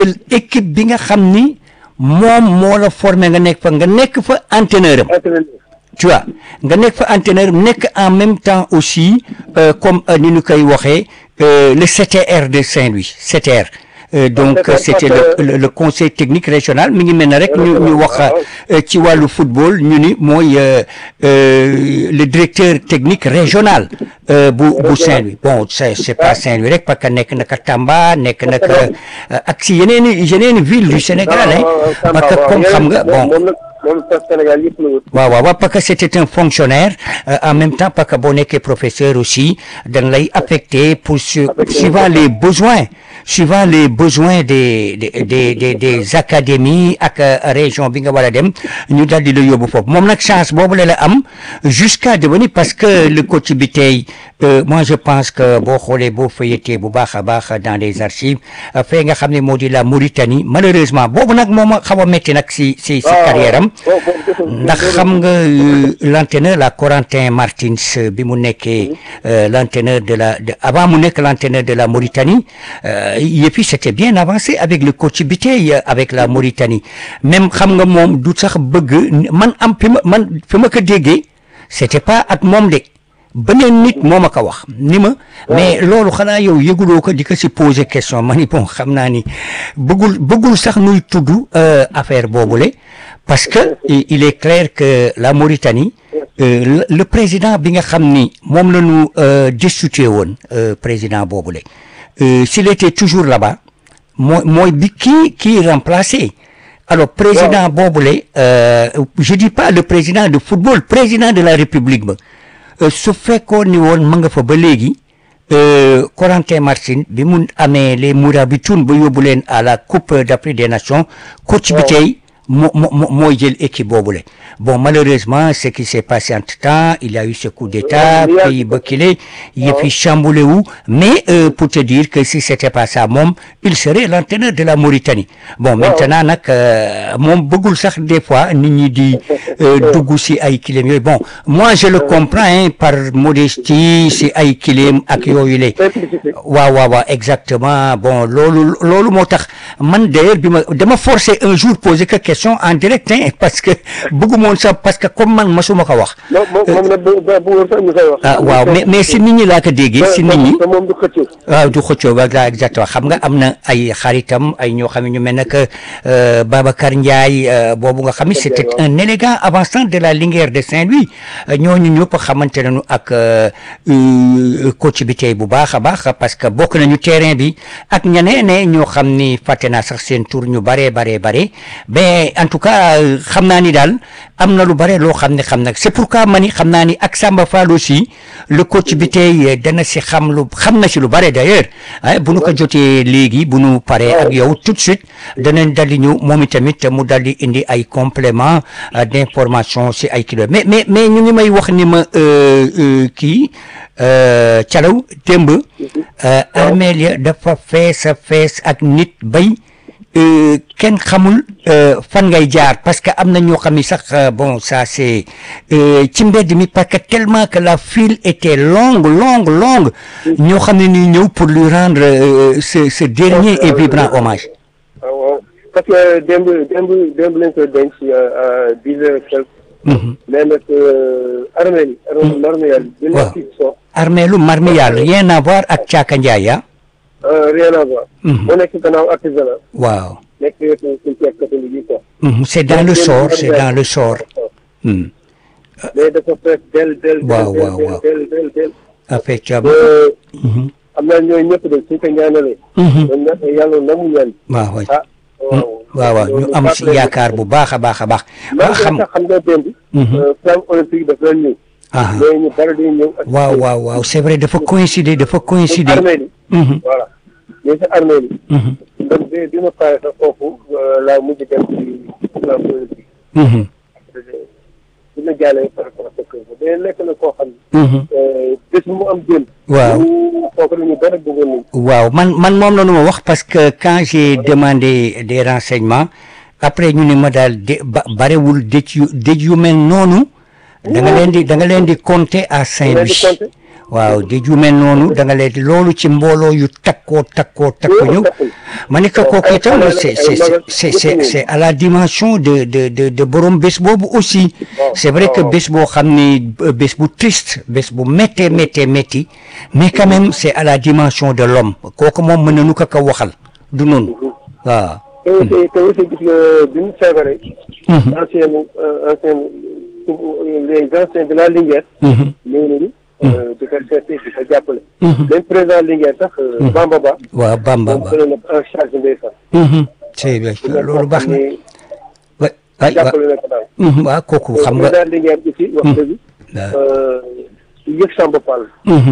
équipe bi nga xam ni moom moo la formé nga nekk fa nga nekk fa entraîneur am entraîneur tu vois nga nekk fa entraîneur nekk en même temps aussi euh, comme euh, ni ñu koy waxee euh, le CTR de Saint-Louis CTR Euh, donc CTR, c'était parce le, que- le le conseil technique régional mi ngi mel ne rek ñu ñu wax waaw. euh, ci wàllu football ñu ni mooy euh, euh, le directeur technique régional euh, bu bu Saint-Louis bon c'est c'est pas Saint-Louis rek parce que nekk na ka Tamba nekk na ka euh, ak si yeneen i yeneen i ville du Sénégal hein parce que comme xam nga bon moom nag moom sax Sénégal yëpp la wut waaw waaw waaw parce que c'était un fonctionnaire euh, en même temps parce que boo nekkee professeur aussi dañ lay affecté pour su suivant les besoins suivant les besoins des des des des, des académies ak euh, région bi nga war a dem ñu daal di la yóbbu foofu moom nag chance boobu la la am jusqu'à devenir parce que le coach bi tey euh, moi je pense que boo xoolee boo feuilleté bu baax a baax dans les archives euh, fee nga xam ne moo di la Mauritanie malheureusement boobu nag moom a xaw a métti nag si si si carrière am ndax xam nga euh, l'entraîneur la Corentin Martins euh, bi mu nekkee euh, l'entraîneur de la de, avant mu nekk l'entraîneur de la Mauritanie euh, et puis c'était bien avancé avec le coach bi tey euh, avec la Mauritanie même xam nga moom du sax bëgg man am fi ma man fi ma ko déggee c'était pas ak moom de beneen nit moo ma ko wax ni ma mais loolu xanaa yow yëguloo ko di ko si poser question ma ni bon xam naa ni bëggul bëggul sax nuy tudd euh, affaire boobule parce que i- il est clair que la Mauritanie euh, le, le président bi nga xam ni moom la ñu euh, destitué woon euh, président boobule euh, s'il était toujours là-bas mooy mooy bi kii kii remplacé alors président boobule euh, je dis pas le président de football président de la République ba Euh, su fekkoon ni woon ma nga fa ba léegi euh, Corentin Martin bi mu amee les Mourabitoun ba yóbbu leen à la Coupe d'Afrique des Nations coach bi tey moo moo moo mooy jël équipe boobule bon malheureusement ce qui s'est passé entre temps il y a eu ce coup d'état Ouais, pays ba kile yëf yi chamboulé wu mais euh, pour te dire que si c'était pas ça moom il serait l'entraîneur de la Mauritanie bon maintenant nag euh, moom bëggul sax des fois nit ñi di euh, dugg si ay kilim yooyu bon moi je le comprends hein, par modestie si ay kilim ak yooyu la simplicité waaw waaw waaw exactement bon loolu loolu moo tax man d'ailleurs bi ma dama forcé un jour poser que question en direct hein, parce que bëgguma woon sax parce que comme man masuma ko wax moom moom moom nag bu bu bu woon sax ñu koy wax ah waaw mais mais si nit ñi laa ko déggee si nit ñi te moom du xëccoo waaw du xëccoo ba la exactement xam nga am na ay xaritam ay ñoo xam ne ñu mel ne que euh, Babacar Ndiaye euh, boobu nga xam ne c'était un élégant avançant de la Linguère de Saint-Louis euh, ñooñu ñëpp xamante nañu ak euh, euh, coach bi tey bu baax a baax parce que bokk nañu terrain bi ak ñeneen ne ñoo xam ni fàtte naa sax seen tour ñu bare bare bare mais en tout cas euh, xam naa ni daal am na lu bare loo xam ne xam nag c'est pourquoi ma ni xam naa ni ak Samba Fall aussi le coach bi tey euh, dana si xam lu xam na si lu bare d'ailleurs ah bu nu ko jotee léegi bu nu paree ak yow tout de suite danañ daldi ñëw moom itamit mu daldi indi ay compléments euh, d'information si ay kilo mais mais mais ñu ngi may wax ni ma euh, euh, kii euh, Calaw démb euh, armeel ya dafa fees a fees ak nit bay euh, kenn xamul euh, fan ngay jaar parce que am na ñoo xam ni sax euh, bon ça c'est euh, ci mbedd mi parce que tellement que la file était longue longue longue ñoo xam ne ni ñëw pour lui rendre euh, ce ce dernier et vibrant hommage waaw waaw parce que démb démb démb lañ koy denc à dix heures quelque Mhm. mais nag armée yi armée marmiyal bi Waaw. nekk ci so armeelu Marmiyal rien à voir ak Caaka Njaay ah rien à voir Mhm. mu nekk gannaaw artisanat waaw nekk wetu cimetière catholique yi quoi Mhm, c'est dans le sort c'est dans le sort Mhm. mais dafa fees del del Waaw, del waaw, del waaw. del del del effectivement ba Mhm. am naa ñooñu ñëpp de suñ ko ñaanalee Mhm. dañ ne yàlla nangu ñaan waaw waay ah waaw waaw ñu am si yaakaar bu baax a baax a baax man waa xam sax xam nga démb Mhm. flamme olympique daf leen ñëw ah mais ñu bari dañuy ñëw ak waaw waaw waaw c'est vrai dafa coïncider dafa ci coïncider armée yi Mhm. voilà mais ci armée yi Mhm. donc bi bi ma pare sax foofu laa mujj dem ci flamme olympique Mhm. bi ma jàllee par rapport ak kër ga mais nekk na koo xam ne Mhm. bés bu mu am démb waaw kooku dañu bari bëggoon nañ waaw man man moom la nu ma wax parce que quand j'ai demandé des renseignements après ñu ne ma daal de ba barewul dëj yu dëj yu mel noonu da nga leen di da nga leen di compter à leen di Saint-Louis compter waaw di ju mel noonu da nga leen loolu ci mbooloo yu takkoo takkoo takku ñëw ma ne ko kooku itam c'est c'est c'est c'est c'est à la dimension de de de de borom bés boobu aussi c'est vrai que bés boo xam ni bés bu triste bés bu méttee méttee métti mais quand même c'est à la dimension de l'homme kooku moom mën nañu ko ko waxal du noonu waaw te aussi te aussi gis nga bi mu feebaree. ancien ancien les anciens de la Linguère. ñëw nañu. di ko seeti di ko jàppale. même président Linguère sax. Bamba Ba. waaw Bamba Ba moom jëloon na en charge ndeysaan. c'est bien loolu baax na. wa waay jàppale na ko daal. waaw kooku xam nga. président Linguère aussi wax dëgg. yëg Samba Fall.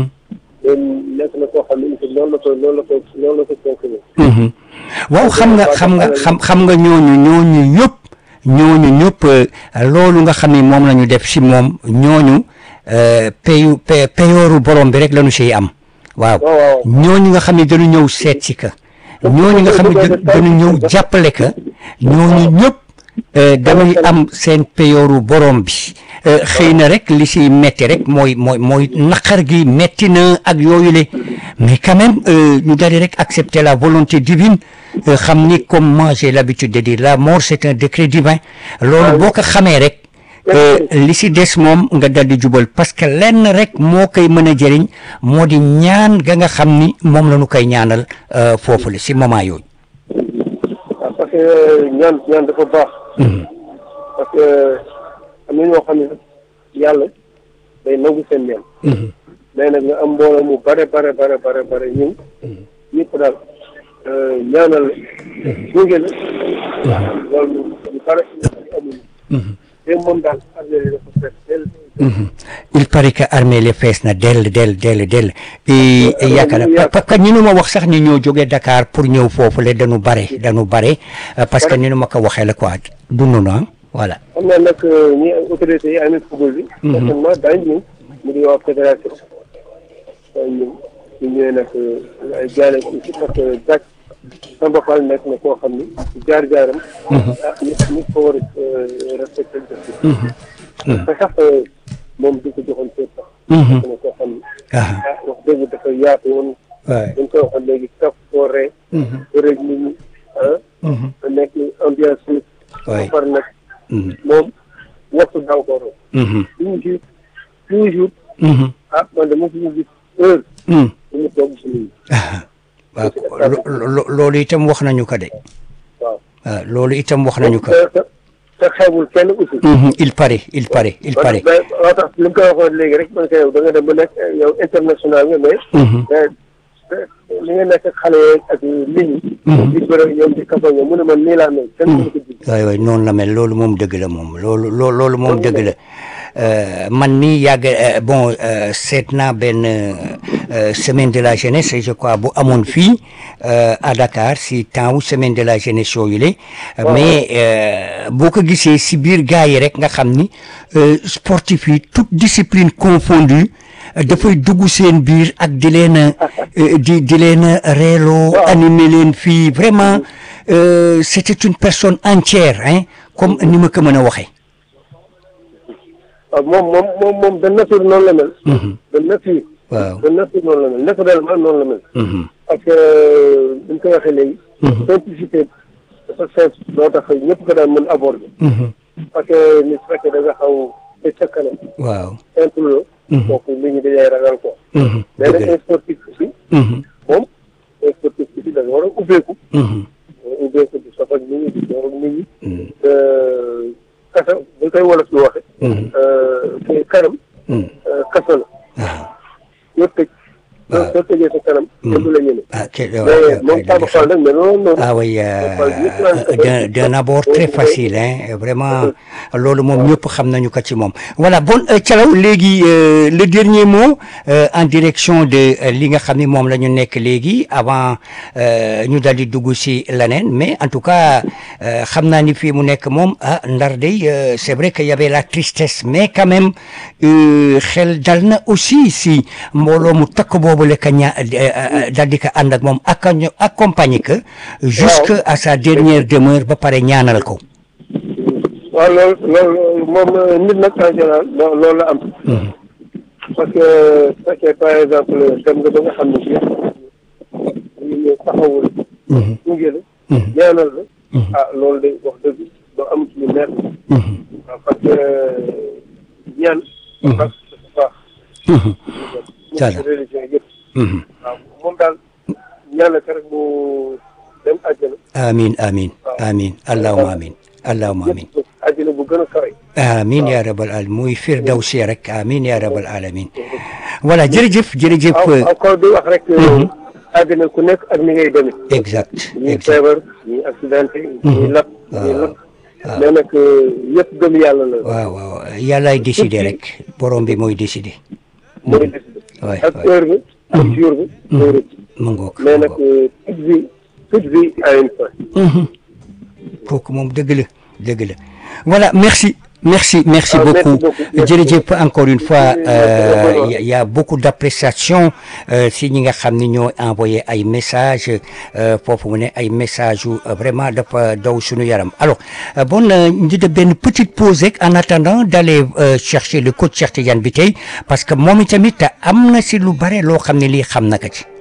loolu nekk na koo xam ne aussi loolu la ko loolu la ko loolu la ko fonctionné. waaw xam nga xam nga xam xam nga ñooñu ñooñu ñëpp ñooñu ñëpp loolu nga xam ni moom la ñu def si moom ñooñu payu payooru borom bi rek la ñu siy am waaw ñooñu nga xam ne dañu ñëw seet si ka ñooñu nga xam ne dañu ñëw jàppale ka ñooñu ñëpp dañuy am seen payooru borom bi xëy na rek li si metti rek mooy mooy mooy naqar gi metti na ak yooyu le mais quand même ñu daal di rek accepter la volonté divine xam ni comme moi j'ai l'habitude de dire la mort c'est un décret divin loolu boo ko xamee rek li si des moom nga dal di jubal parce que lenn rek moo koy mën a jëriñ moo di ñaan ga nga xam ni moom la ñu koy ñaanal foofu la si moment yooyu. waaw parce que ñaan ñaan dafa baax. parce que am na ñoo xam ne yàlla day nangu seen ñaan. mais nag nga am mbooloo mu bare bare bare bare bare ñëw ñëpp daal ñaanal la jóge la loolu ñu bare amuñu te moom daal armée li dafa fees dell il paraît que armée li fees na dell dell dell dell et yaakaar naa parce que ni nu ma wax sax ni ñoo jógee Dakar pour ñëw foofu le dañu bare dañu bare parce que ni nu ma ko waxee la quoi dund na voilà xam naa nag ñi autorités yi amee football bi certainement daañu ñëw mu di waa fédération daañu ñëw ñu ñëwee nag ay jaale aussi parce que Dak Samba Fall nekk na koo xam ni jaar-jaaram ah nit nit ko war a respecté def te sax moom du ko joxoon seet sax nekk na koo xam ni ah wax dëgg dafa yaatu woon dañ koy waxoon léegi kaf foo ree rek nit ñi ah nekk ambiance ba pare nag moom waxtu daaw ko roon toujours toujours ah man de mosuñu gis heure bu mu toog si nit waaw loolu itam wax nañu ko de waaw waaw loolu itam wax nañu ko te xewul kenn aussi il paraît il paraît il paraît waaw tax li nga koy waxoon léegi rek man ko yow da nga dem ba nekk yow international nga mais li nga nekk xale ak nit ñi di bëre ñoom di kafa ñoom mu ne man nii laa mel kenn mënu ko jig waay waay noonu la mel loolu moom dëgg la moom loolu loo loolu moom dëgg la man mii yàgg bon seet naa benn semaine de la jeunesse je crois bu amoon fii à Dakar si temps wu semaine de la jeunesse yooyu la mais boo ko gisee si biir gars yi rek nga xam ni sportif yi toute discipline confondue dafay dugg seen biir ak di leen di di leen reeloo animé leen fii vraiment c'était une personne entière hein comme ni ma ko mën a waxee waaw moom moom moom moom de nature noonu la mel de nature waaw de nature noonu la mel naturellement noonu la mel parce que buñ ko waxee léegi simplicité dafa simple doo tax ñëpp ko daan mën aborder parce que nit fekkee da nga xaw te ca kanam waaw simple la kooku nit ñi dañay ragal ko mais nag un sportif aussi moom un sportif aussi da nga war a ubbeeku ubbeeku di sof ak nit ñi di door ak nit ñi kasa bu koy wolof di waxe te kanam kasa la yoo tëj soo tëjee sa kanam kenn du la ñeme ah ok mais moom Samba Fall nag mais noonu noonu ah oui d'un d'un abord très facile hein vraiment loolu moom ñëpp xam nañu ko ci moom voilà bon Thialaw léegi le dernier mot en direction de li nga xam ni moom la ñu nekk léegi avant ñu daal di dugg si leneen mais en tout cas xam naa ni fii mu nekk moom ah ndar day c'est vrai que y avait la tristesse mais quand même xel dal na aussi si mbooloo mu takk boobu la ka ña daal di ko ànd ak moom accompagner que jusque à sa dernière demeure ba pare ñaanal ko waaw loolu loolu moom nit nag en général loolu la am parce que su fekkee par exemple dem nga ba nga xam ne bii ñu ñëw taxawul. gunge la. ñaanal la. ah loolu de wax dëgg doo am ci lu neex. waaw parce que ñaan. parce que dafa baax. voilà religion yëpp. waaw moom daal ñaan la rek mu dem àjjana. amin amin amin allahuma amin allahuma amin yëpp àjjana bu gën a kawe. amin ya rabal alamin muy firdawsi rek amin ya rabal alamin voilà jërëjëf jërëjëf waaw encore di wax rek. àddina ku nekk ak ni ngay demee. exact ñuy exact feebar ñuy accidenté. ñuy lakk ñuy lakk. mais nag yëpp gëm yàlla la. waaw waaw yàllaay décider rek borom bi mooy décider mooy décidé. waay ak waay heure bi. ak jour bi. mooy rëcc. mu ngoog mais nag toute vie toute vie a une fin. kooku moom dëgg la dëgg la voilà merci merci merci Ah, merci beaucoup beaucoup. Merci jërëjëf encore une fois Merci, euh, merci. y a- y a beaucoup d'appréciation euh, si ñi nga xam ni ñoo envoyé ay messages euh, foofu mu ne ay messages yu euh, vraiment dafa daw suñu yaram alors euh, bon euh, ñu def benn petite pause rek en attendant d'aller euh, chercher le coach Cheikh Tidiane bi tey parce que moom itamit am na si lu bare loo xam ne lii xam na ko ci